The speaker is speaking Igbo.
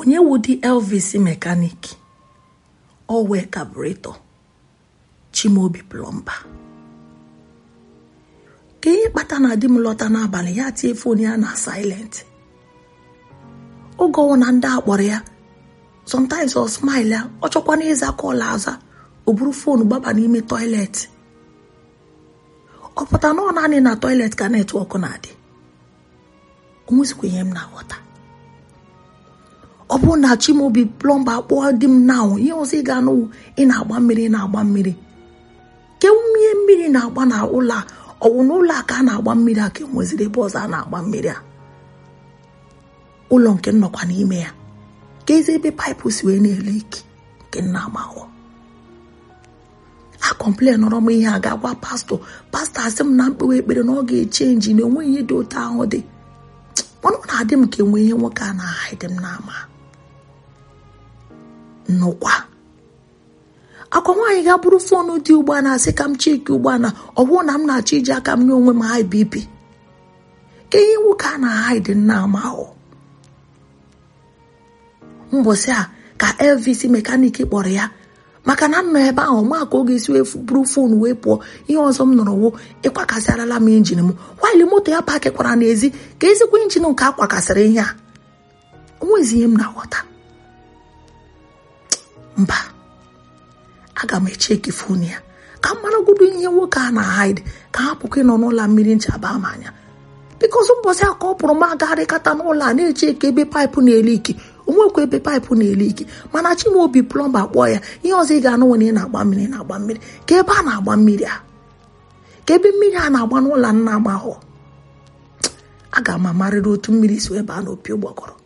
onye wudi elvis mekanik owe kabureto chimaobi plọmba ka ihe kpata na di m lọta n'abalị ya tie fon ya na silent oge ọwụ na ndị akpọrọ ya sometimes ọ smile ya ọ chọkwana ịza kọl aza o buru fon gbaba n'ime toilet ọ pụta na ọ naanị na toilet ka netwọk na-adị onwezikwa ihe m na-aghọta ọ bụrụ na chimaobi plọmba kpọọ di m na ihe ọzọ ị ga-anụ ị na-agba mmiri na-agba mmiri ke ihe mmiri na-agba na ụlọ a ọwụ na ụlọ a ka a na-agba mmiri a ka enweziri ebe ọzọ a na-agba mmiri a ụlọ nke nnọkwa n'ime ya ka ezi ebe paịpụ si wee na-ele iki nke nna amahụ a kọmplen nọrọ m ihe a ga-agwa pastọ pastọ asị m na mkpewe ekpere na ọ ga-echenji na onwe ihe dị otu ahụ dị mana ọ na-adị m ka enwe ihe nwoke a na-ahaịdị m n'ama nnukwa akwa nwaanyị ga-bụrụ foonu dị ugbu a na-asị ka m cheki ugbu a na ọ bụrụ na m na-achọ iji aka m nye onwe m high BP ka ihe nwoke a na-ahaịdị nna ama ahụ mbọsị a ka elvis mekanik kpọrọ ya maka na m nọ ebe ahụ ma ka ọ ga-esi wee buru foonu wee pụọ ihe ọzọ m nọrọ wo ịkwakasịarala m injin m waili moto ya pakikwara n'ezi ka ezigbo injin nke akwakasịrị ihe a onwezi ihe m na-aghọta mba aga m echeki fon ya ka m maragodo ihe nwoke a na-haid ka ha pụkwa ịnọ n'ụlọ mmiri nchaba m anya bikọs mbọsị a ka ọ pụrụ m agagharịkata n'ụlọ a na-echeki ebe paịpụ na-ele iki onwekwa ebe paịpụ na-ele iki mana chimaobi plọmba kpọọ ya ihe ọzọ ị ga-anụ nwere ị na-agba mmiri na-agba mmiri ka ebe a na-agba mmiri a ka ebe mmiri a na-agba n'ụlọ nna m ahụ aga m amarịrị otu mmiri si ebe a n'opi ụgbọgọrọ